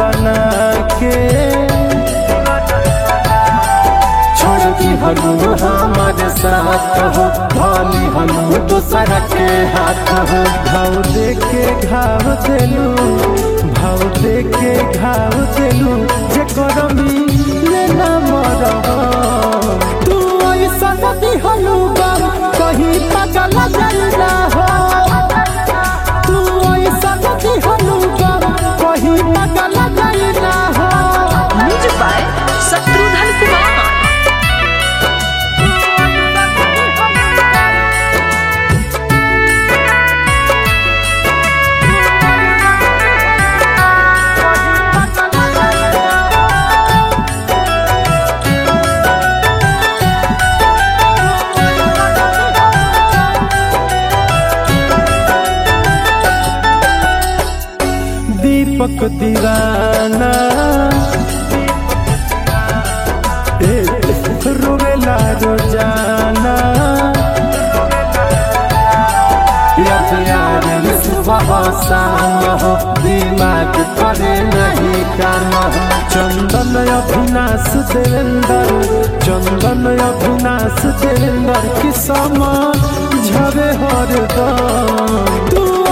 बना के छोड़ दी हलू हमारे साथ हो भाली हलू दूसरा के हाथ हो भाव दे के घाव देलू भाव दे के घाव देलू जे करमी लेना मरह तू ऐसा नदी हलू बाम कहीं पगल जलना हो तू ऐसा नदी हलू बाम कहीं पगल जलना हो म्यूजिक बाय शत्रुघ्न कुमार दीपक दीवाना ए, रोवेला रोजाना याद यार सुबह शाम हो दिमाग करे नहीं काम हो चंदन अभिनाश देवेंद्र चंदन अभिनाश देवेंद्र की समा झरे हरदम तू